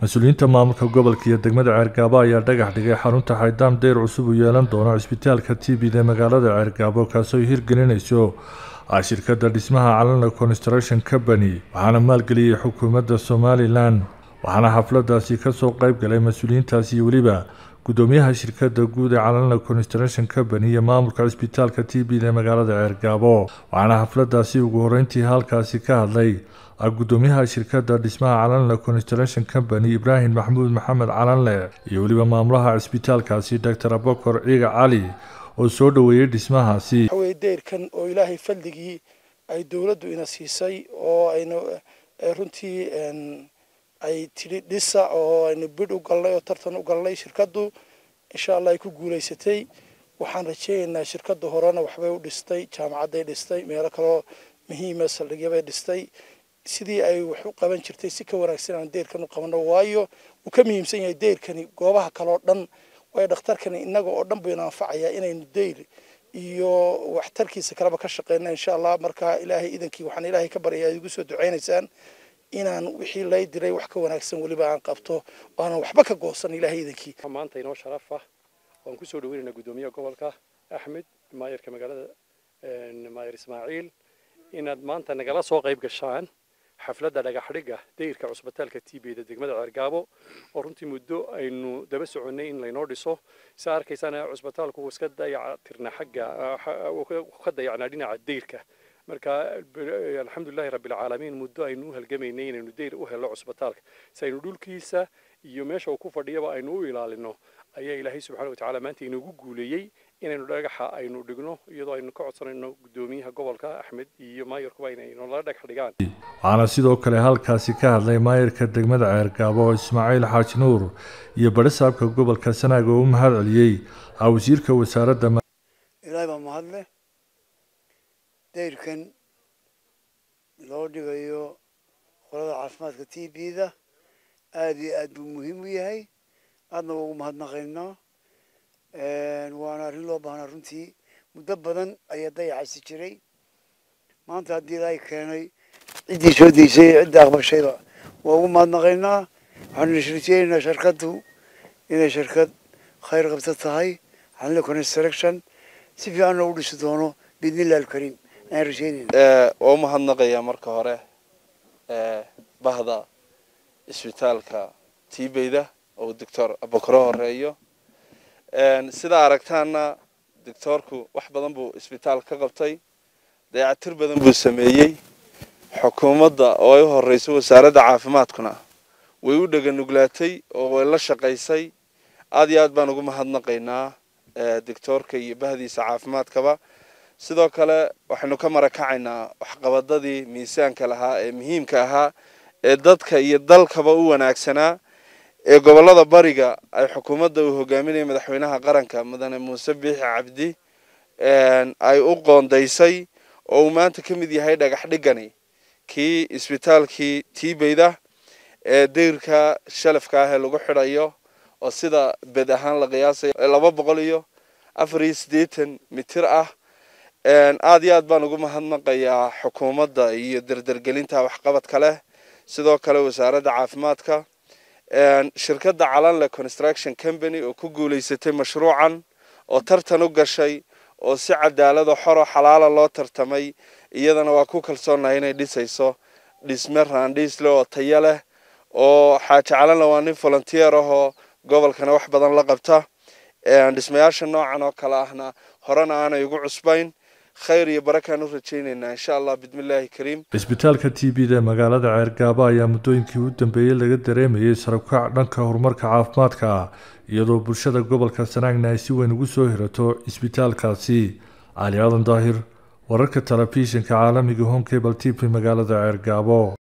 mas-uuliyiinta maamulka gobolka iyo degmada ceergaabo ayaa dhagax dhigay xarunta xaydaam deyr cusub uu yeelan doono cisbitaalka tbd ee magaalada ceergaabo kaasoo hirgelinayso shirkadda dhismaha calanla construction company waxaana maalgeliyey xukuumadda somalilan waxaana xafladaasi kasoo qeyb galay mas-uuliyiintaasi iyo weliba gudoomiyaha shirkadda guud ee calanla construction company iyo maamulka cisbitaalka tbd ee magaalada ceergaabo waxaana xafladaasi ugu horeyntii halkaasi ka hadlay gudoomiyaha shirkadda dhismaha calanle construction company ibraahim maxamuud maxamed calanle iyo weliba maamulaha cisbitaalkaasi doctor abokor ciiga cali oo soo dhoweeyey dhismahaasi waxaweye deyrkan oo ilaahay fadligii ay dowladdu ina siisay oo aynu runtii ay tidhi dhisa oo aynu bidh u galnay oo tartan u galnay shirkaddu insha allah ay ku guulaysatay waxaan rajeynaynaa shirkadda horena waxbay u dhistay jaamacadday dhistay meelo kaloo muhiima saldhigyabay dhistay sidii ay wax u qaban jirtay si ka wanaagsan aan deyrkan u qabano waayo wuu ka muhiimsan yahay deyrkani goobaha kale oo dhan waayo dhakhtarkani innaga oo dhan baynu anfacayaa inaynu deyr iyo waxtarkiisa kaleba ka shaqeyna insha allah marka ilaahay idankii waxaan ilaahay ka baryayaa ad igu soo duceynaysaan inaan wixii lay diray wax ka wanaagsan weliba aan qabto oo aanan waxba ka goosan ilaahay idankii maanta inoo sharaf ah waan kusoo dhaweynaynaa guddoomiyaha gobolka axmed maayarka magaalada maayar ismaaciil inaad maanta nagala soo qayb gashaan xafladda dhagaxdhigga dayrka cusbitaalka tbda degmada ceergaabo oo runtii muddo aynu daba soconnay in laynoo dhiso saa arkaysaan cusbitaalku iska dayacatirna xagga ka dayacnaa dhinaca dayrka marka alxamdulilahi rabbilcaalamiin muddo aynu u halgamaynay inaynu dayr u helno cusbitaalka si aynu dhulkiisa iyo meesha uu ku fadhiyaba aynu u ilaalino ayaa ilaahay subxana watacaala maanta inoogu guuleeyey inaynu dhagaxa aynu dhigno iyadoo aynu ka codsanayno guddoomiyaha gobolka axmed iyo maayarkuba inay nala dhagax dhigaan waxaana sidoo kale halkaasi ka hadlay maayarka degmada ceergaabo ismaaciil xaaji nuur iyo barisaabka gobolka sanaag oo u mahad celiyey wasiirka wasaaradda ilaahay baa mahadleh dayrkan loo dhigayo qolada caafimaadka t b da aada iyo aad buu muhiim u yahay aadna waa ugu mahadnaqaynaa waana arrin loo baahnaa runtii muddo badan ayaa dayaxasi jiray maanta haddii ilaahay keenay ciddii soo deysay cidda aqbashayba waa ugu mahadnaqaynaa waxaanu nashrijeynaa shirkaddu inay shirkad khayr qabta tahay xanle construction si fiicanna u dhisi doono biidnillahi alkariim ayaan rajeynayna waa u mahadnaqayaa marka hore bahda isbitaalka tibeyda oo doctor abokoro horeeyo sidaa aragtaana doctoorku wax badan buu isbitaal ka qabtay dayacatir badan buu sameeyey xukuumadda oo ay u horeyso wasaaradda caafimaadkuna way u dheganuglaatay oo way la shaqaysay aada iyo aad baan ugu mahadnaqaynaa doctoorka iyo bahdiisa caafimaadkaba sidoo kale waxaynu ka marakacaynaa waxqabadadii miisaanka lahaa ee muhiimka ahaa ee dadka iyo dalkaba u wanaagsanaa ee gobolada bariga ay xukuumadda uu hogaaminaya madaxweynaha qaranka mudane muuse biixi cabdi ay u qoondaysay oo uu maanta ka mid yahay dhagax dhigani kii isbitaalkii tibeyda ee dayrka shalafka ah ee lagu xidhayo oo sida bed ahaan la qiyaasayo laba boqol iyo afar iyo siddeetan mitir ah aada iyo aad baan ugu mahadnaqayaa xukuumadda iyo derdergelinta waxqabadka leh sidoo kale wasaaradda caafimaadka shirkadda calanle construction company oo ku guulaysatay mashruucan oo tartan u gashay oo si cadaalado xoro xalaala loo tartamay iyadana waa ku kalsoonahay inay dhisayso dhisme raandhiisle oo tayo leh oo xaaji calanle waa nin volunteer ah oo gobolkana wax badan la qabta dhismayaasha noocan oo kale ahna horena aanay ugu cusbayn khayr iyo barakaan u rajeynaynaa insha allah bismillaahi kariim cisbitaalka t b da ee magaalada ceergaabo ayaa muddooyinkii u dambeeyey laga dareemayay sarabkac dhanka horumarka caafimaadka ah iyadoo bulshada gobolka sanaagna ay si weyn ugu soo hirato cisbitaalkaasi cali aadan daahir wararka telefishinka caalamiga home cable t v magaalada ceergaabo